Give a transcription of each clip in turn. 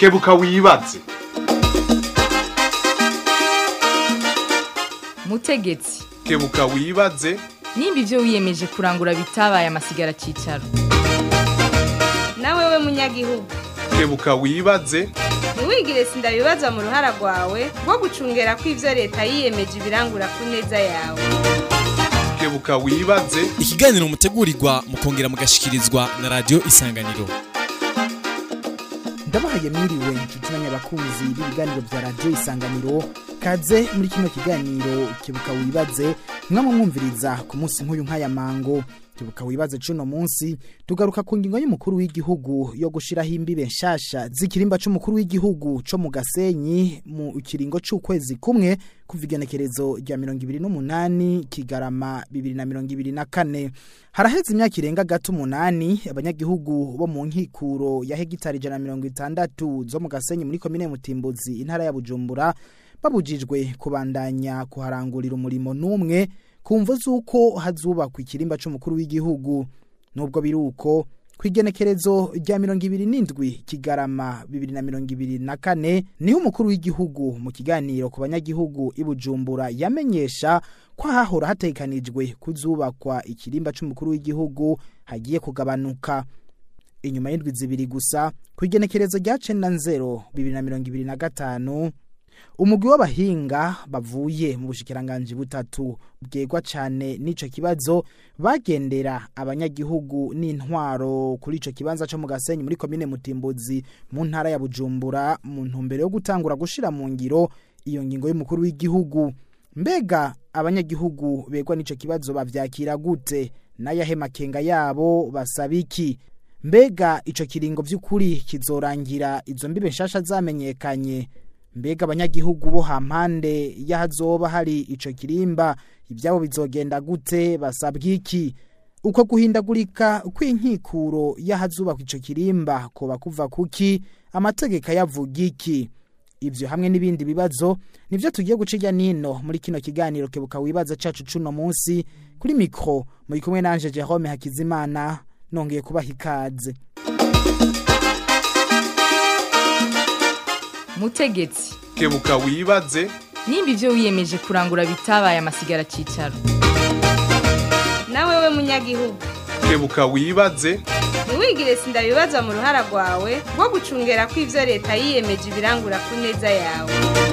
kebuka wibaze mutegetsi kebuka wibaze nimba ibyo wiyemeje kurangura bitabaye amasigara cyicaro nawe we munyagihugu kebuka wibaze ntiwigire sindabibazwa mu ruhara rwawe rwo gucungera ko ibyo leta yiyemeje ibirangura ku neza yawe kebuka wibaze ikiganiro mutegurirwa mukongera mugashikirizwa na radio isanganiro ndabahaye mwiriwe inshuti n'abakunzi b'ibiganiro bya radiyo isanganiro kaze muri kino kiganiro kibuka wibaze mwamwe mwumviriza ku munsi nk'uyu nk'aya mango kibuka wibaze cuno munsi tugaruka ku ngingo y'umukuru w'igihugu yo gushiraho imbibe nshasha z'ikirimba c'umukuru w'igihugu co mu gasenyi mu kiringo c'ukwezi kumwe kuva igenekerezo rya mirongo ibiri n'umunani kigarama bibiri na mirongo ibiri na kane haraheze imyaka irenga gato umunani abanyagihugu bo mu nkikuro ya hegitari ijana na mirongo itandatu zo mu gasenyi muri komine mutimbuzi intara ya bujumbura babujijwe kubandanya kuharangurira umurimo n'umwe kumva z'uko hazubakwa ikirimba c'umukuru w'igihugu nubwo biri uko ku igenekerezo rya mirongo ibiri n'indwi kigarama bibiri na mirongo ibiri na kane niho umukuru w'igihugu mu kiganiro ku banyagihugu i bujumbura yamenyesha ko hahora hatekanijwe kuzubakwa ikirimba c'umukuru w'igihugu hagiye kugabanuka inyuma y'indwi zibiri gusa ku igenekerezo rya cenda nzero bibiri na mirongo ibiri na gatanu umugwi w'abahinga bavuye mu bushikiranganji butatu bwegwa cane n'ico kibazo bagendera abanyagihugu n'intwaro kuri ico kibanza co mu gasenyi muri komine mutimbuzi mu ntara ya bujumbura mu ntumbero yo gutangura gushira mu ngiro iyo ngingo y'umukuru w'igihugu mbega abanyagihugu begwa n'ico kibazo bavyakira gute n'ayahe makenga yabo basaba iki mbega ico kiringo vy'ukuri kizorangira izo mbibe nshasha zamenyekanye mbega abanyagihugu bo hampande y'ahazoba hari ico kirimba ibyabo bizogenda gute basabwa iki uko guhindagurika kw'inkikuro y'ahazubakwa ico kirimba koba kuva kuki amategeko yavuga iki ivyo hamwe n'ibindi bibazo nivyo tugiye guca irya nino muri kino kiganiro kebuka wibaza cacu cuno munsi kuri mikro muri kumwe nanje Jerome Hakizimana nongeye kubaha ikaze mutegetsi kebuka wibaze nimba ibyo wiyemeje kurangura bitabaye amasigara cyicaro nawe we munyagihugu kebuka wibaze ntiwigire sindabibazwa mu ruhara rwawe rwo gucungera ko ibyo leta yiyemeje ibirangura ku neza yawe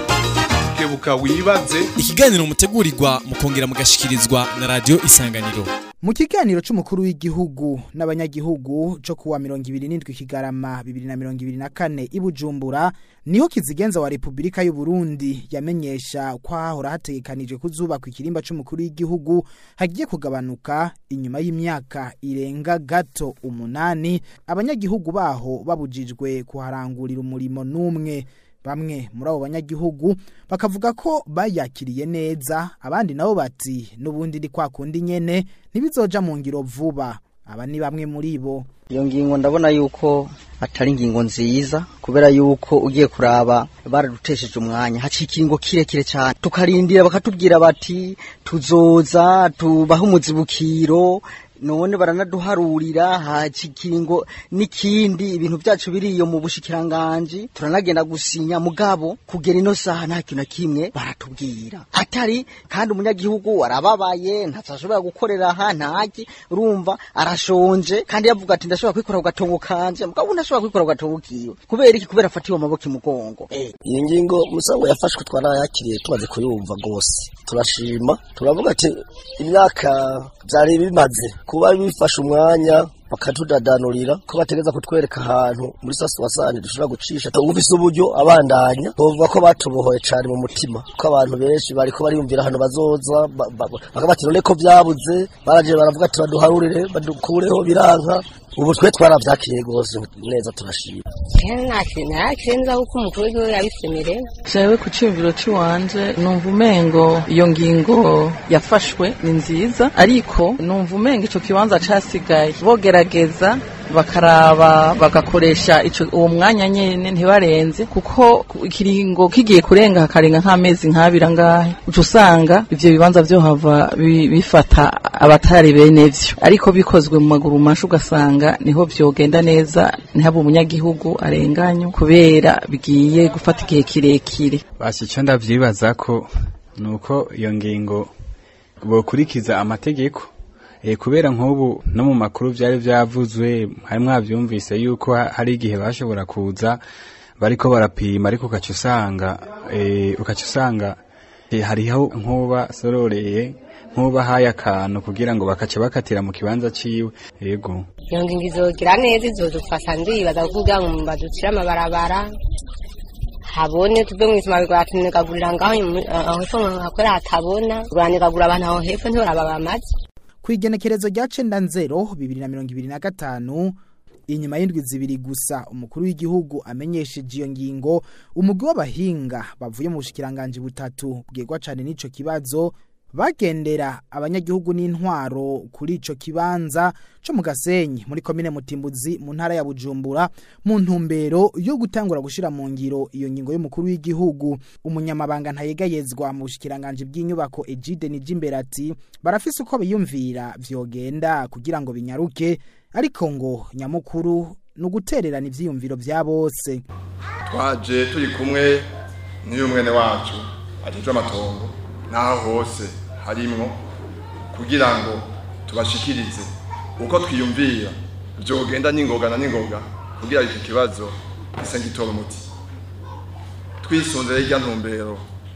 kebuka wibaze ikiganiro mutegurirwa mukongera mugashikirizwa na radio isanganiro mu kiganiro c'umukuru w'igihugu n'abanyagihugu co kuwa mirongo ibiri n'indwi kigarama bibiri na mirongo ibiri na kane i bujumbura niho kizigenza wa repubulika y'u burundi yamenyesha ko hahora hategekanijwe kuzubakwa ikirimba c'umukuru w'igihugu hagiye kugabanuka inyuma y'imyaka irenga gato umunani abanyagihugu baho babujijwe kuharangurira umurimo n'umwe bamwe muri abo banyagihugu bakavuga ko bayakiriye neza abandi nabo bati n'ubundi ni kwa kundi nyene ntibizoja mu ngiro vuba aba ni bamwe muri bo iyo ngingo ndabona yuko atari ingingo nziza kubera yuko ugiye kuraba baradutesheje umwanya haciye ikiringo kirekire cyane tukarindira bakatubwira bati tuzoza tubahe umuzibukiro none baranaduharurira haci ikiringo n'ikindi ibintu byacu biriyo mu bushikiranganji turanagenda gusinya mugabo kugera ino saha nta kintu na kimwe baratubwira atari kandi umunyagihugu arababaye ntazashobora gukorera aha ntaki urumva arashonje kandi yavuga ati ndashobora kwikora ku gatongo kanje mugabo ntashobora kwikora ku gatongo kiwe kubera iki kubera afatiwe amaboko imugongo eh iyi ngingo musango yafashwe twarayakiriye tumaze kuyumva rwose turashima turavuga ati imyaka byari bimaze kuba bifashe umwanya bakatudadanurira ko bategeza kutwereka ahantu muri sasuwasani dushobora gucisha tugufise uburyo abandanya bavuga ko batubohoye cyane mu mutima ko abantu benshi bariko bariyumvira ahantu bazoza bakabati none ko byabuze baraje baravuga ati baduharurire badukureho biranka ubu twe twaravyakiriye rwose neza turashima ntakirenza kuko umukuru w'igihugu yabisemereye jewe ku ciyumviro ciwanje numva umengo iyo ngingo yafashwe ni nziza ariko numva umengo ico kibanza casigaye bogerageza bakaraba bagakoresha ico uwo mwanya nyene ntibarenze kuko ikiringo kigiye kurenga hakarenga nk'amezi nk'abiri angahe uca usanga ivyo bibanza vyohava bi- bifata abatari bene vyo ariko bikozwe mu maguru masha ugasanga niho vyogenda neza ntihabe umunyagihugu arenganywa kubera bigiye gufata igihe kirekire basi icyo ndavyibaza ko nuko iyo ngingo bokurikiza amategeko eh kubera nk'ubu no mu makuru vyari vyavuzwe hari mwavyumvise yuko ha- hari igihe bashobora kuza bariko barapima ariko ukaca usanga eh ukaca usanga eh, hariho nkuba sororeye nkuba haye akantu kugira ngo bakaca bakatira mu kibanza ciwe yego iyo ngingo izogira neza izodufasha ndibaza kugira ngo baducire amabarabara habone tuve mu isima bigora tunikagurira ngaho imu- aho hepfo hakorera hatabona uranikagura abantu aho hepfo ntibaraba bamaze ku igenekerezo rya cenda nzero bibiri na mirongo ibiri na gatanu inyuma y'indwi zibiri gusa umukuru w'igihugu amenyesheje iyo ngingo umugwi w'abahinga bavuye mu bushikiranganji butatu bwegwa cane n'ico kibazo bagendera abanyagihugu n'intwaro kuri ico kibanza co mu gasenyi muri komine mutimbuzi mu ntara ya bujumbura mu ntumbero yo gutangura gushira mu ngiro iyo ngingo y'umukuru w'igihugu umunyamabanga ntayegayezwa mu bushikiranganji bw'inyubako Egide Nijimbere ati barafise uko biyumvira vyogenda kugira ngo binyaruke ariko ngo nyamukuru ni ugutererana ivyiyumviro vya bose twaje turi kumwe n'uyu mwene wacu ajejwe amatongo n'aho hose harimwo kugira ngo tubashikirize uko twiyumvira vyogenda n'ingoga na n'ingoga kugira iki kibazo gise gitora umuti twisunze rero irya ntumbero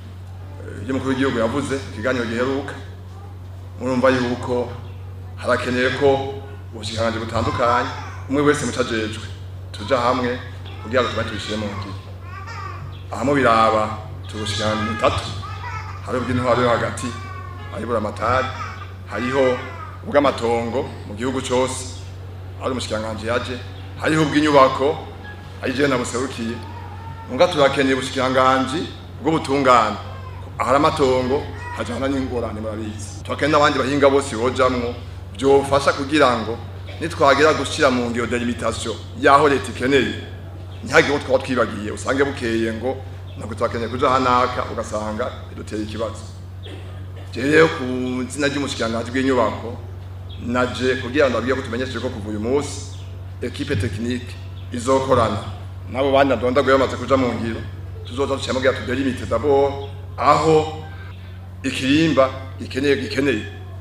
eh, y'umukuru w'igihugu yavuze ikiganiro giheruka murumva yuko harakenewe ko ubushikiranganji butandukanye umwe wese muco ajejwe tuja hamwe kugira ngo tuba tubishire mu ngiro ahamwe biraba tubushikiranganji butatu hari ubw'intwaro yo hagati hari buramatari hariho ubw'amatongo mu gihugu cose ari umushikiranganji yaje hariho ubw'inyubako ari jewe nabuserukiye muga turakeneye ubushikiranganji bw'ubutungane ahari amatongo hajana n'ingorane murabizi turakeneye n'abandi bahinga bose bojamwo byofasha kugira ngo nitwagira gushyira mu ngiro delimitation y'aho leta ikeneye ntihagire uwo twaba twibagiye usange bukeye ngo ntabwo turakeneye kuja hanaka ugasanga biduteye ikibazo rero ku izina ry'umushikiranganji bw'inyubako naje kugira ngo nabwiye ko tumenyesheje ko kuva uyu munsi ekipe tekinike izokorana n'abo bandi nadondaguye bamaze kuja mu ngiro tuzoza duciyemo kugira tudelimite d'abord aho ikirimba gikeneye gikeneye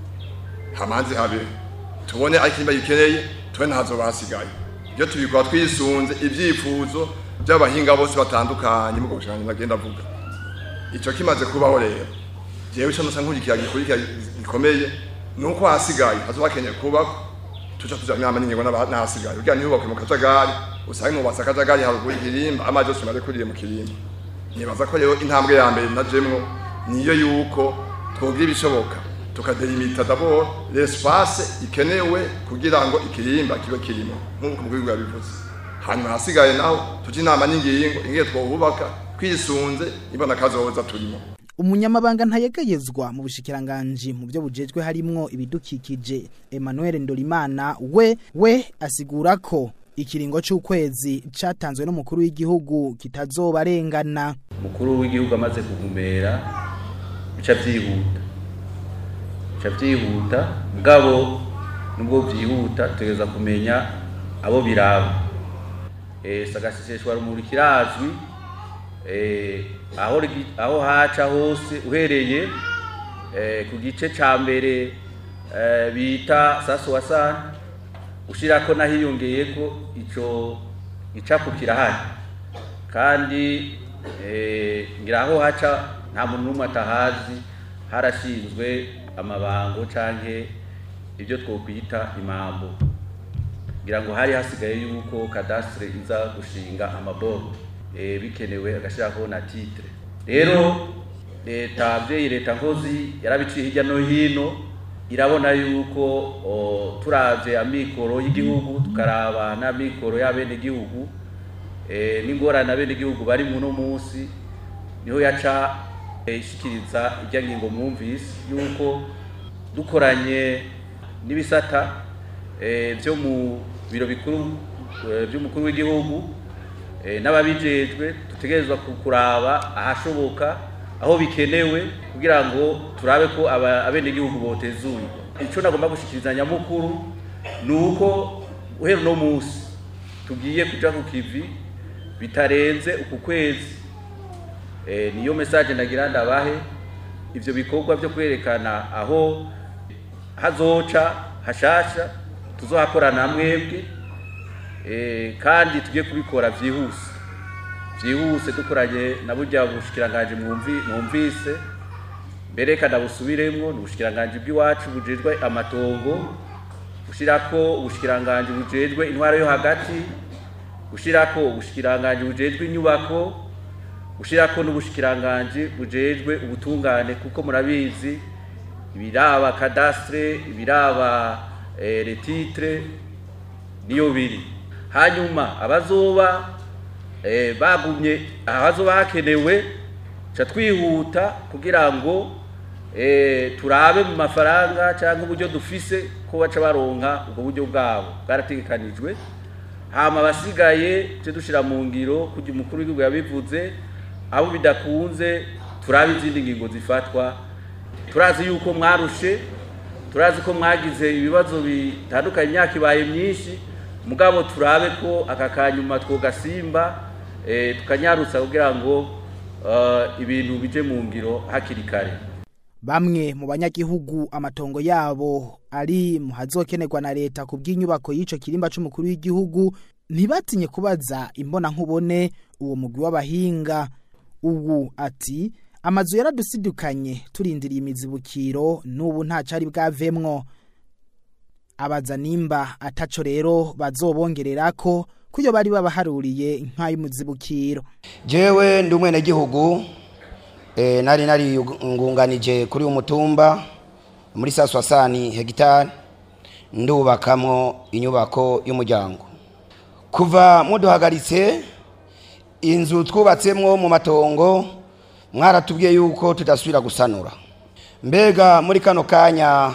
hamanze habe tubone aho ikirimba gikeneye tube ntazoba hasigaye ibyo tubikora twisunze ibyifuzo by'abahinga bose batandukanye mu bushikiranganji nagenda avuga ico kimaze kubaho rero jewe ico nosa nkurikira gikurikira gikomeye ni uko hasigaye hazoba hakeneye kubako tuca tuja inama n'ingingo n'aba- n'ahasigaye kugira ntihubakwe mu kajagari usange mubatse akajagari haruguru ikirimba amazi yose umaze kuriye mu kirimba nibaza ko rero intambwe ya mbere najemwo niyo yuko twogira ibishoboka tukadelimita d'abord l'espace ikenewe kugira ngo ikirimba kibe kirimo nk'uko umukuru yabivuze hanyuma hasigaye naho tujya inama n'ingingo ingiye twohubaka twisunze ibona kazoza turimo umunyamabanga ntayegayezwa mu bushikiranganji mu byo bujejwe harimwo ibidukikije Emmanuel Ndolimana we we asigura ko ikiringo c'ukwezi catanzwe n'umukuru w'igihugu kitazobarengana umukuru w'igihugu amaze kuvumera bica byihuta bica byihuta mugabo nubwo byihuta tutegereza kumenya abo biraba eh sagaseseshwa rumuri kirazwi eh aho rigi- aho haca hose uhereye eh ku gice ca mbere eh bita saso wasana ushirako nahiyongeyeko ico icapo kirahari kandi eh, ngira aho haca nta muntu n'umwe atahazi harashinzwe amabango canke ibyo twokwita imambo ngira ngo hari hasigaye yuko kadastre iza gushinga amaboro eh, bikenewe agashiraho na titre rero leta abyeyi leta nkozi yarabiciye hirya no hino irabona yuko o, turavye amikoro y'igihugu tukaraba n'amikoro y'abenegihugu eh, n'ingorane abenegihugu bari muno munsi niho yaca eh, ishikiriza irya ngingo mwumvise yuko dukoranye n'ibisata eh, byo mu biro bikuru eh, by'umukuru w'igihugu eh, n'ababijejwe dutegerezwa ku- kuraba ahashoboka aho bikenewe kugira ngo turabe ko aba- abenegihugu botezuye icyo nagomba gushikiriza nyamukuru ni uko guhera uno munsi tugiye kuja ku kivi bitarenze uku kwezi eh, niyo message nagira ndabahe ivyo bikorwa byo kwerekana aho hazoca hashasha tuzohakorana mwebwe eh, kandi tugiye kubikora vyihuse vyihuse dukoranye na burya bushikiranganje mwumvi mwumvise mbere kada busubiremwo ni ubushikiranganje bw'iwacu bujejwe amatongo gushirako ubushikiranganje bujejwe intwaro yo hagati gushirako ubushikiranganje bujejwe inyubako gushirako n'ubushikiranganje bujejwe ubutungane kuko murabizi ibiraba cadastre ibiraba eh, retitre niyo biri hanyuma abazoba eh, bagumye abazoba hakenewe ca twihuta kugira ngo eh, turabe mu mafaranga cyangwa uburyo dufise ko baca baronka ubwo buryo bwabo bwarategekanijwe hama abasigaye tujye dushira mu ngiro kugira umukuru w'igihugu yabivuze abo bidakunze turabe izindi ngingo zifatwa turazi yuko mwarushe turazi ko mwagize ibibazo bitandukanye imyaka ibaye myinshi mugabo turabe ko aka kanyuma twogasimba eh, tukanyarutsa kugira ngo eh, ibintu bije mu ngiro hakiri kare Bamwe mu banyagihugu amatongo yabo ari mu hazokenerwa na leta ku bw'inyubako y'ico kirimba c'umukuru w'igihugu ntibatinye kubaza imbona nkubone uwo mugwi w'abahinga ubu ati amazu yaradusidukanye turindiriye imizibukiro n'ubu nta cari bwavemwo abaza nimba ataco rero bazobongererako kuyo bari babaharuriye nk'ay'umuzibukiro jewe ndi umwenegihugu eh, nari nari ngunganije kuri umutumba muri saswasani hegitari ndubakamwo inyubako y'umuryango kuva muduhagaritse inzu twubatsemwo mu matongo mwaratubwiye yuko tudasubira gusanura mbega muri kano kanya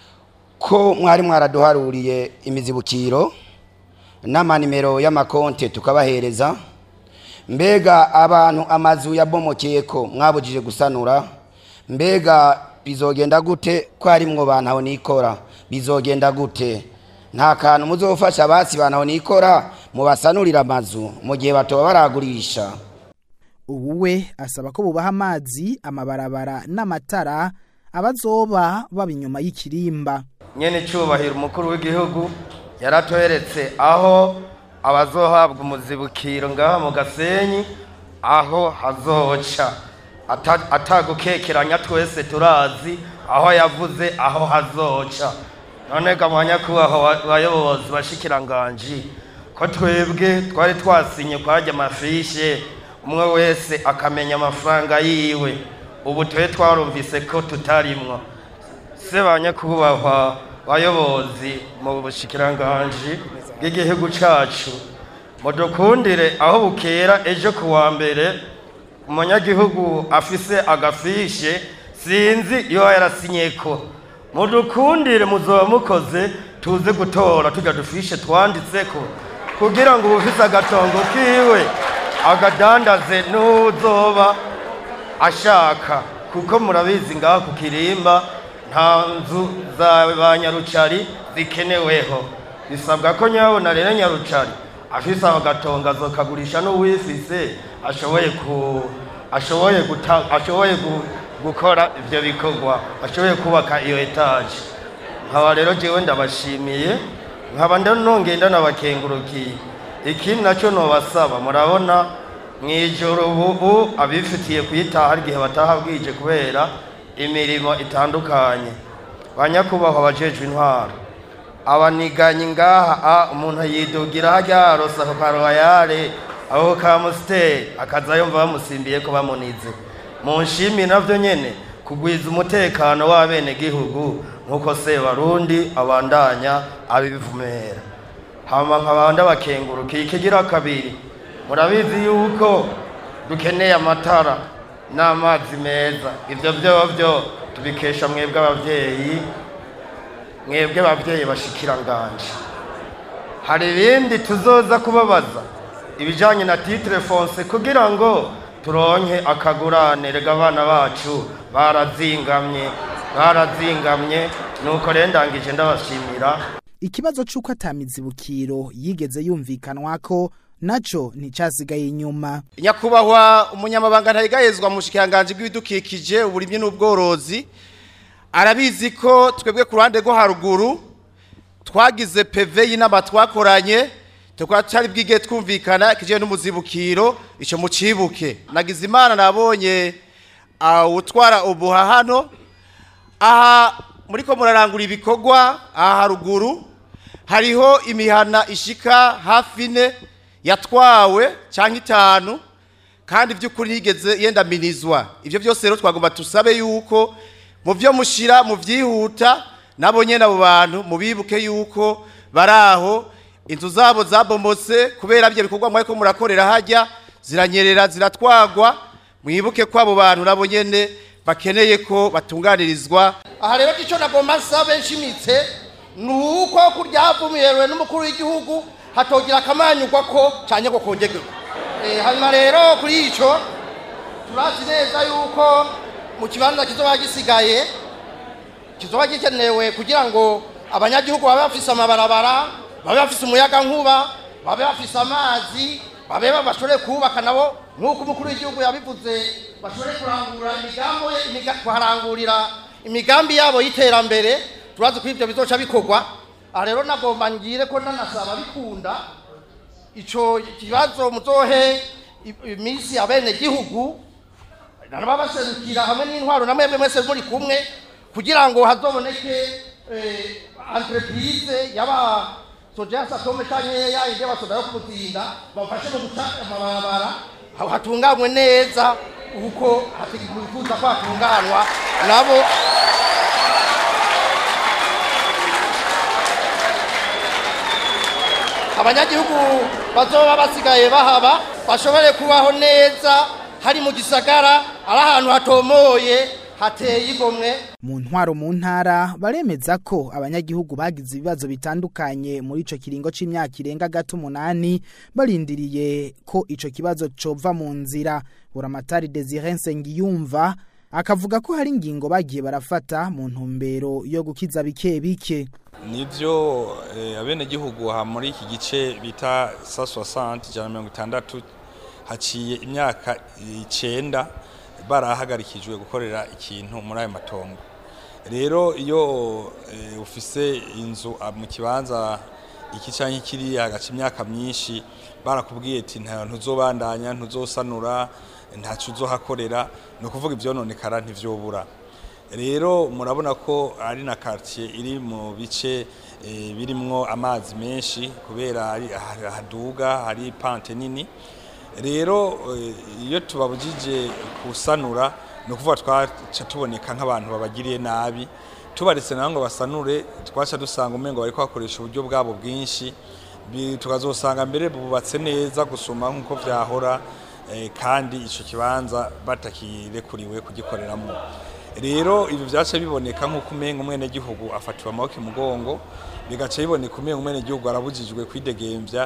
ko mwari mwaraduharuriye imizibukiro n'amanimero y'amakonte tukabahereza mbega abantu amazu yabomokeye ko mwabujije gusanura mbega bizogenda gute ko harimwo bantaho nikora bizogenda gute nta kantu muzofasha basi bantaho nikora mubasanurira amazu mu gihe batoba baragurisha ubu we asaba ko bubaha amazi amabarabara n'amatara abazoba baba inyuma y'ikirimba nyene icubahiro umukuru w'igihugu yaratoheretse aho abazohabwa umuzibukiro ngaha mu gasenyi aho hazoca Ata- atagukekeranya twese turazi aho yavuze aho hazoca none ga mwanyakubahwa bayobozi bashikiranganji ko twebwe twari twasinye kwarya amafishe umwe wese akamenya amafaranga yiwe ubu twe twarumvise ko tutarimwo se banyakubahwa bayobozi mu bushikiranganji bw'igihugu cacu mudukundire aho bukera ejo ku wa mbere umunyagihugu afise agafishe sinzi iyo yarasinyeko mudukundire muzoba mukoze tuze gutora tujya dufishe twanditseko kugira ngo ubufise agatongo kiwe agadandaze n'uzoba ashaka kuko murabizi ngaha ku kirimba nta nzu za ba nyarucari zikeneweho bisabwa ko nyabona rero nyarucari afise aho gatongo azokagurisha n'uwifise ashoboye ku ashoboye guta ashoboye gu, gukora ivyo bikorwa ashoboye kubaka iyo etaje nkaba rero jewe ndabashimiye nkaba nongeye ndanabakengurukiye ikindi nacyo nobasaba murabona mw'ijoro ubu abifitiye kuyitaha igihe bataha bwije kubera imirimo itandukanye banyakubahwa abajejwe intwaro abaniganyi ngaha a umuntu yidugira harya arosa ako karoyare ako ka musiteri akaza yumva bamusimbiye ko bamunize mu nshimi navyo nyene kugwiza umutekano w'abenegihugu nk'uko sebarundi abandanya abibivumera hama nkabanda bakengurukiye ikigira kabiri murabizi yuko dukeneye amatara n'amazi meza ivyo vyovyo tubikesha mwebwe abavyeyi mwebwe abavyeyi bashikiranganje hari ibindi tuzoza kubabaza ibijyanye na titire fonse kugira ngo turonke akagurane rega abana bacu barazingamye barazingamye nuko rero ndangije ndabashimira ikibazo c'uko atamizibukiro yigeze yumvikanwa ko naco nticasigaye inyuma nyakubahwa umunyamabanga ntayigayezwa mu bushikiranganje bw'ibidukikije uburimyi n'ubworozi arabizi ko twebwe ku ruhande rwo haruguru twagize peve y'inama twakoranye tukaba cyari bwige twumvikana kijye n'umuzibukiro icyo mucibuke nagize imana nabonye utwara ubuha hano aha muri ko murarangura ibikorwa aha haruguru hariho imihana ishika hafi ine yatwawe cyangwa itanu kandi by'ukuri yigeze yendaminizwa ibyo byose rero twagomba tusabe yuko mu byo mushyira mu byihuta nabo nyine abo bantu mubibuke yuko bari aho inzu zabo zabomotse kubera ibyo bikorwa mwari ko murakorera hajya ziranyerera ziratwagwa mwibuke ko abo bantu nabo nyine bakeneye ko batunganirizwa aha rero icyo nagomba nsaba nshimitse ni uko kuryavumiyerewe n'umukuru w'igihugu hatogira akamanyugwa ko cyane ngo kongerwe hanyuma rero kuri icyo turazi neza yuko mu kibanza kizoba gisigaye kizoba gikenewe kugira ngo abanyagihugu babe bafise amabarabara babe bafise umuyaga nkuba babe bafise amazi babe bashobore kubaka nabo nk'uko umukuru w'igihugu yabivuze bashobore kurangura imigambi kuharangurira imigambi yabo y'iterambere turazi ko ibyo bizoca bikorwa aha rero nagomba ngire ko nanasaba bikunda icyo kibazo muzohe iminsi abene gihugu babaserukira hamwe n'intwaro na mwebwe mwese muri kumwe kugira ngo hazoboneke entreprise yaba soja satome cyangwa yayindi y'abasoda yo kumutinda bafashe mu guca amabarabara hatunganywe neza uko bifuza ko hatunganwa nabo abanyagihugu bazoba basigaye bahaba bashobore kubaho neza hari mu gisagara ari ahantu hatomoye hateye igomwe mu ntwaro mu ntara baremeza ko abanyagihugu bagize ibibazo bitandukanye muri ico kiringo c'imyaka irenga gato umunani barindiriye ko ico kibazo cova mu nzira buramatari Desire Nsengiyumva akavuga ko hari ingingo bagiye barafata mu ntumbero yo gukiza bike bike nivyo eh, abenegihugu ha muri iki gice bita 160 jana mirongo itandatu haciye imyaka icenda barahagarikijwe gukorera ikintu muri ayo matongo rero iyo e, ufise inzu mu kibanza iki canke kiriya hagaca imyaka myinshi barakubwiye ati nta ntuzobandanya ntuzosanura ntaco uzohakorera ni ukuvuga ivyononekara ntivyobura rero murabona ko ari na quartier iri mu bice e, birimwo amazi menshi kubera ari haduga hari pante nini rero iyo tubabujije kusanura ni ukuvuga twaca tuboneka nk'abantu babagiriye nabi tubaretse nawe ngo basanure twaca dusanga umengo bari bakoresha uburyo bwabo bwinshi tukazosanga mbere bubatse neza gusoma nk'uko byahora kandi icyo kibanza batakirekuriwe kugikoreramo rero ibi byaca biboneka nk'uko umenga umwenegihugu afatiwe amaboko imugongo bigaca biboneka umenga umwenegihugu arabujijwe kwidegembya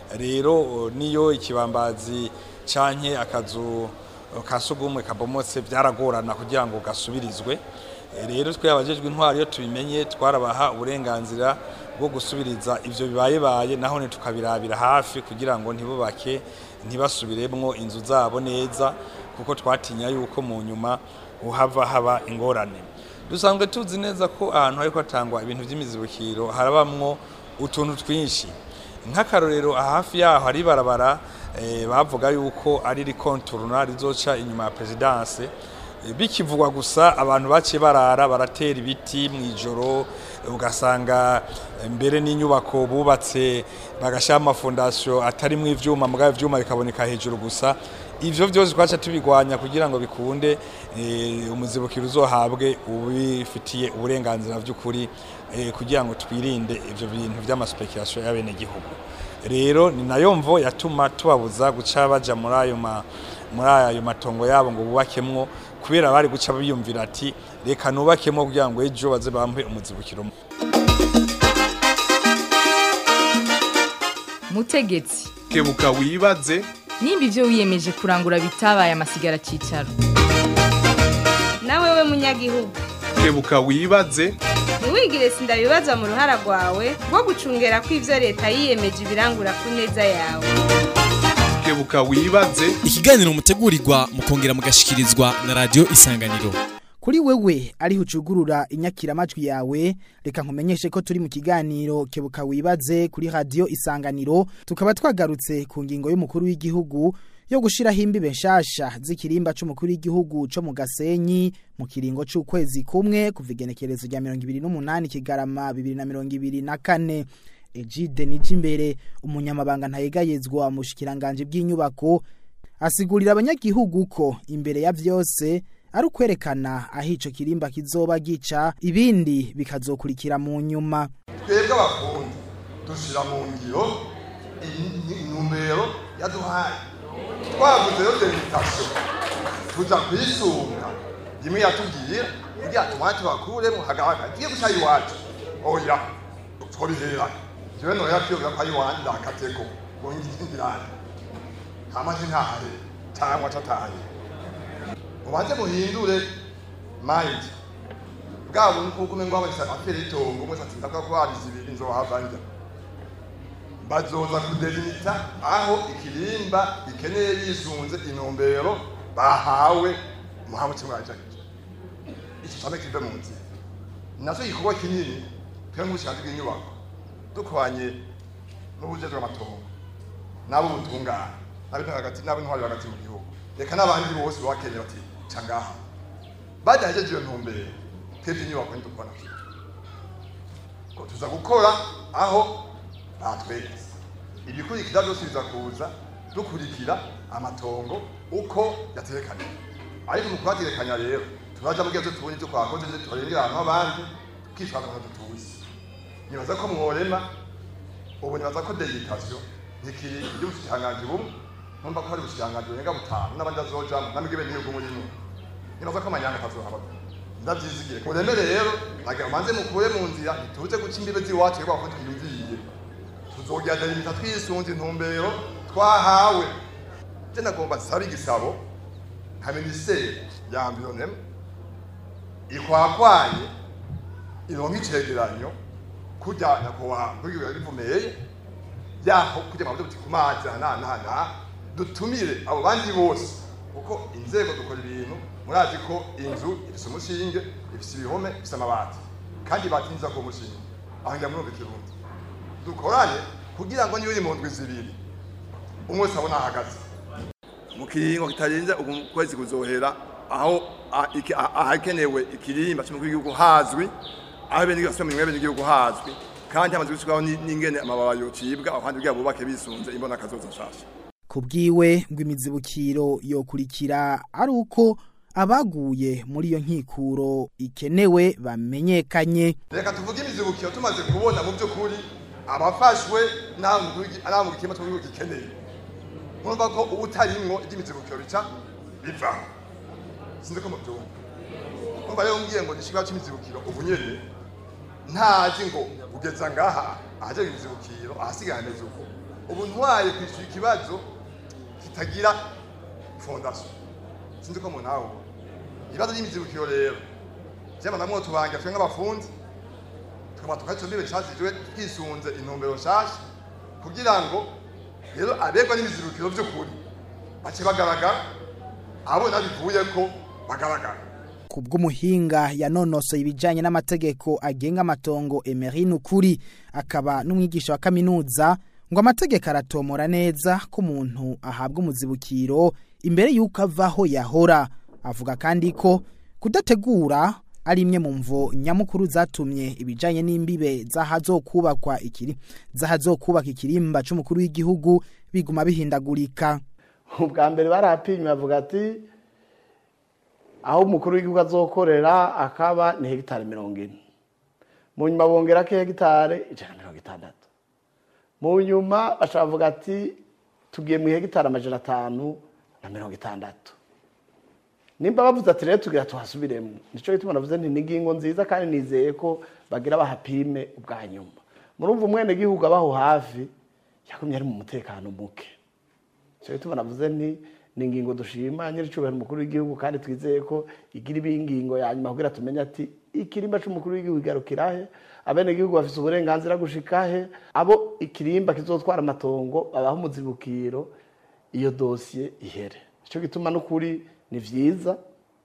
rero niyo ikibambazi canke akazu kasugumwe kabomotse byaragorana kugira ngo gasubirizwe rero twe abajejwe intwari iyo tubimenye twarabaha uburenganzira bwo gusubiriza ivyo bibaye baye naho ne tukabirabira hafi kugira ngo ntibubake ntibasubiremwo inzu zabo neza kuko twatinya yuko mu nyuma uhava haba ingorane dusanzwe tuzi neza ko ahantu hariko hatangwa ibintu vy'imizibukiro harabamwo utuntu twinshi nk'akarorero hafi yaho hari barabara bavuga yuko ari rikonturuna rizoca inyuma ya perezidanse bikivugwa gusa abantu baciye barara baratera ibiti mu ijoro ugasanga mbere n'inyubako bubatse bagashyiraho amafondasiyo atarimo ibyuma mugabo ibyuma bikaboneka hejuru gusa ibyo byose twaca tubigwanya kugira ngo bikunde umuzibukiro uzohabwe ubifitiye uburenganzira by'ukuri kugira ngo twirinde ibyo bintu by'amasupekerasiyo y'abenegihugu rero ni nayo mvo yatuma tubabuza guca bajya muri ayo muri ayo matongo yabo ngo bubakemwo kubera bari guca biyumvira ati reka nubakemo kugira ngo ejo baze bampe umuzibukiro mutegetsi kebuka wibaze nimba ibyo wiyemeje kurangura bitabaye amasigara cyicaro nawe we munyagihugu kebuka wibaze ntiwigire sindabibaza mu ruhara rwawe rwo gucungera ko ivyo leta yiyemeje ibirangura ku neza yawe kebuka wibaze ikiganiro mutegurirwa mukongera mugashikirizwa na radio isanganiro kuri wewe ariho ucugurura inyakiramajwi yawe reka nkumenyeshe ko turi mu kiganiro kebuka wibaze kuri radio isanganiro tukaba twagarutse ku ngingo y'umukuru w'igihugu yo gushiraho imbibe nshasha z'ikirimba c'umukuru w'igihugu co mu Gasenyi mu kiringo c'ukwezi kumwe kuva igenekerezo rya 28 kigarama 2024 Ejide Nijimbere umunyamabanga ntayegayezwa mu shikiranganje bw'inyubako asigurira abanyagihugu ko imbere ya vyose ari ukwerekana aho ico kirimba kizoba gica ibindi bikazokurikira mu nyuma twebwe abafundi dushira mu ngiro intumbero yaduhaye twavuze yo delegation tuja kwisunga rimwe yatubwiye kugira tumwate bakuremo hagaragara tugiye guca iwacu oya twabihera jewe noya kwiyumvira ko ari iwanjye ndakateko ngo ngirane hamaze ntahare cyangwa cataye mubanze muhindure mind bwabo nuko umengo wabese afere itongo umwe ati ndaka ko hari zibiri nzohava njya bazoza kudelimita aho ikirimba ikeneye bisunze intumbero bahawe muhawe kimwajagije iki cyane kive mu nzira nazo igikorwa kinini twe nk'ubushanzi bw'inyubako dukwanye n'ubujejwe amatongo n'abo butungana n'abintu hagati n'abintwari hagati mu gihugu reka n'abandi bose bakeneye bati ca ngaha badahejeje iyo ntumbero twebwe inyubako ntidukubona ko tuza gukora aho batweretse ibikurikira byose biza kuza dukurikira amatongo uko yaterekanye ariko mu kuhaterekanya rero turaja mu gihe tubonye ibyo twakoze nje tubarengera ahantu abandi tukishaka ngo tutuzi nibaza ko mworema ubu nibaza ko deyitation ntikiri iby'ubushikiranganji bumwe numva ko hari ubushikiranganji burenga butanu n'abandi azojamo namwe n'igihugu murimo nibaza ko amanyanga atazohaba ndavyizigire mureme rero nagira manze mukure mu nzira ntituze guca imbibe z'iwacu rero ko twiyumviye tuzogira delimita twisunze intumbero twahawe je nagomba nsaba igisabo nka minisiteri ya environnement ikwakwanye ironka icegeranyo kurya nyakubahwa kugira bivumeye yaho kujya mu buryo ku mazi ahanahana dutumire abo bandi bose kuko inzego dukora ibintu murazi ko inzu ifise umushinge ifise ibihome ifise amabati kandi batinza ku mushinge aho njya murumva ikirundi dukorane kugira ngo niyo iri mu ndwi zibiri umwe wese abona ahagaze mu kiringo kitarenze ubu kwezi kuzohera aho ahakenewe ikirimba cy'umukuru w'igihugu hazwi aho bene igihugu asubira mu bene igihugu hazwi kandi hamaze gushyirwaho n'ingene amababa yocibwa abandi bwabo bubake bisunze imbona kazoza nshasha kubwiwe ngo imizibukiro yokurikira ari uko abaguye muri iyo nkikuro ikenewe bamenyekanye reka tuvuge imizibukiro tumaze kubona mu by'ukuri abafashwe n'aho mu gikema cy'igihugu gikeneye mwumva ko uba utarimwo iby'imizibukiro bica biva sinzi ko mubyumva mwumva rero mbwiye ngo nishibwa cy'imizibukiro ubu nyene ntazi ngo ugeza ngaha ahaje imizibukiro ahasigaye ameze uko ubu ntwaye kwishyura ikibazo kitagira fondation sinzi ko munawe ibibazo by'imizibukiro rero vyama namwe tubanga twe nk'abafundi tukaba tukatumire cyazijwe twisunze intumbero nshasha kugira ngo rero abegwa n'imizibukiro by'ukuri bace bagaragara abo nabivuye ko bagaragara kubw'umuhinga yanonosoye ibijanye n'amategeko agenga amatongo Emery Nukuri akaba n'umwigisha wa kaminuza ngo amategeko aratomora neza ko umuntu ahabwa umuzibukiro imbere y'uko avaho yahora avuga kandi ko kudategura ari imwe mu mvo nyamukuru zatumye ibijanye n'imbibe zahazokubakwa ikiri zahazokubaka ikirimba c'umukuru w'igihugu biguma bihindagurika ubwa mbere barapimye bavuga ati aho umukuru w'igihugu azokorera akaba ni hegitari mirongo ine mu nyuma bongera ko hegitari ijana na mirongo itandatu mu nyuma bashobora bavuga ati tugiye mu hegitari amajana atanu na mirongo itandatu nimba bavuze ati rero tugira tuhasubiremo nicyo gituma navuze nti ni ingingo nziza kandi nizeye ko bagira bahapime ubwa nyuma murumva umwenegihugu abaho hafi yagumye ari mu mutekano muke cyo gituma navuze nti ni ingingo dushima nyir'icyubahiro umukuru w'igihugu kandi twizeye ko igira ibingingo ya nyuma kugira tumenye ati ikirimba c'umukuru w'igihugu igarukira he abenegihugu bafise uburenganzira gushika he abo ikirimba kizotwara amatongo babaho umuzibukiro iyo dosiye ihere icyo gituma n'ukuri ni vyiza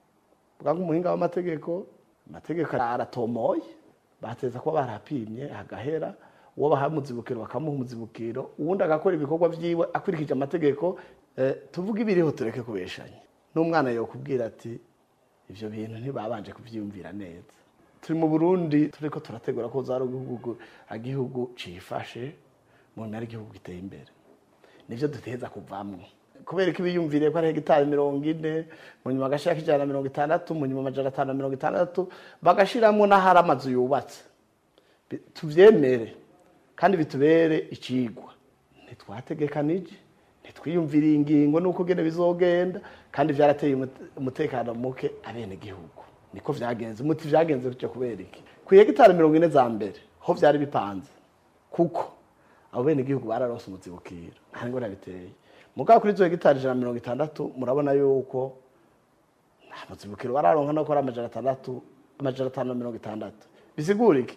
bwa nk'umuhinga w'amategeko amategeko aratomoye bateza kuba barapimye hagahera uwo baha umuzibukiro bakamuha umuzibukiro uwundi agakora ibikorwa vyiwe akurikije amategeko eh, tuvuge ibiriho tureke kubeshanya n'umwana yokubwira ati ivyo bintu ntibabanje kuvyiyumvira neza turi mu burundi turiko turategura ko zari igihugu igihugu cifashe mu ntara igihugu giteye imbere nivyo duteza kuvamwo kubera ko ibiyumviriye ko ari hegitari mirongo ine mu nyuma agashirako ijana na mirongo itandatu mu nyuma amajana atanu na mirongo itandatu bagashiramwo n'ahari amazu yubatse Bi- tuvyemere kandi bitubere icigwa ntitwategekanije ntitwiyumviriye ingingo nuko gene bizogenda kandi vyarateye umute- umutekano muke abene gihugu niko vyagenze umuti vyagenze bityo kubera iki ku hegitari mirongo ine za mbere ho vyari bipanze kuko abo bene gihugu bararonse umuzibukiro nta ngora biteye mugabo kuri izo hegitari ijana na mirongo itandatu murabona yuko nta muzibukiro bararonka no gukora amajana atandatu amajana atanu na mirongo itandatu bisigura iki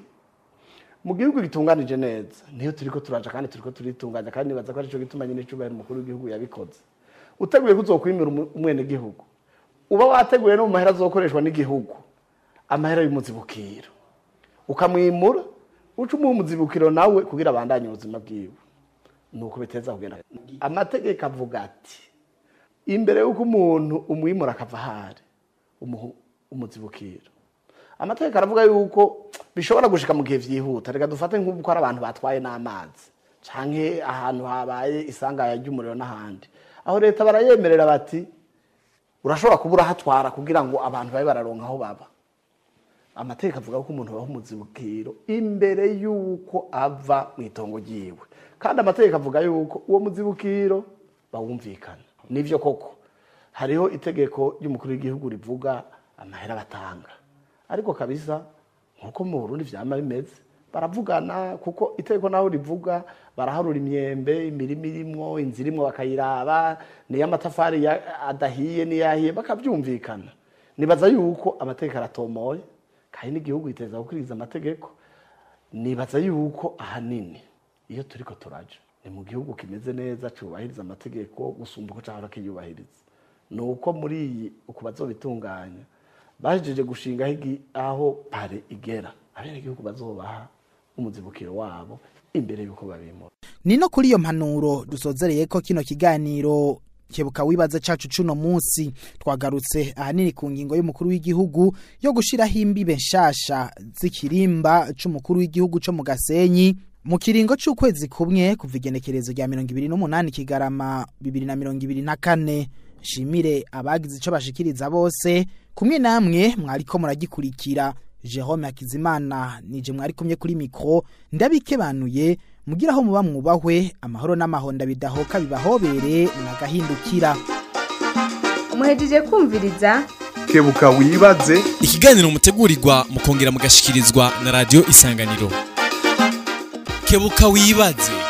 mu gihugu gitunganije neza niyo turiko turaja kandi turiko turitunganya kandi nibaza ko arico gituma nyine icubahiro umukuru w'igihugu yabikoze uteguye ko uzokwimira umu- umwenegihugu uba wateguye no mu mahera azokoreshwa n'igihugu amahera y'umuzibukiro ukamwimura uca umuha umuzibukiro nawe kugira abandanye ubuzima bwiwe nuko biteza kugenda amategeko avuga ati imbere y'uko umuntu umwimura akava ahari umuha umuzibukiro amategeko aravuga yuko bishobora gushika mu gihe vyihuta reka dufate nk'ubu ko ari abantu batwaye n'amazi canke ahantu habaye isangaya ry'umuriro n'ahandi aho leta barayemerera bati urashobora kuba urahatwara kugira ngo abantu babe bararonka aho baba amategeko avuga ko umuntu abaho umuzibukiro imbere y'uko ava mu itongo ryiwe kandi amategeko avuga yuko uwo muzibukiro bawumvikana nivyo koko hariho itegeko ry'umukuru w'igihugu rivuga amahera batanga ariko kabisa nkuko mu Burundi vyama bimeze baravugana kuko itegeko naho rivuga baraharura imyembe imirima irimwo inzu irimwo bakayiraba niyo amatafari ya- adahiye n'iyahiye bakavyumvikana nibaza yuko amategeko aratomoye kandi n'igihugu giteza gukurikiza amategeko nibaza yuko ahanini iyo turiko turaja ni mu gihugu kimeze neza cubahiriza amategeko gusumba uko cahora kiyubahiriza ni uko muri iyi uku bazobitunganya bahejeje gushingaho igi- aho pare igera abenegihugu bazobaha umuzibukiro wabo imbere y'uko babimura ni no kuri iyo mpanuro dusozereye ko kino kiganiro kebuka wibaze cacu cuno munsi twagarutse ahanini ku ngingo y'umukuru w'igihugu yo gushiraho imbibe nshasha z'ikirimba c'umukuru w'igihugu co mu Gasenyi mu kiringo c'ukwezi kumwe kuva igenekerezo rya mirongo ibiri n'umunani kigarama bibiri na mirongo ibiri na kane shimire abagize ico bashikiriza bose kumwe namwe mwariko muragikurikira Jerome Hakizimana nije mwari kumye kuri mikro ndabikebanuye mugira aho muba mwubahwe amahoro n'amahonda bidahoka bibahobere nagahindukira muhejeje kumviriza kebuka wibaze ikiganiro mutegurirwa mukongera mugashikirizwa na radio isanganiro kebuka wibaze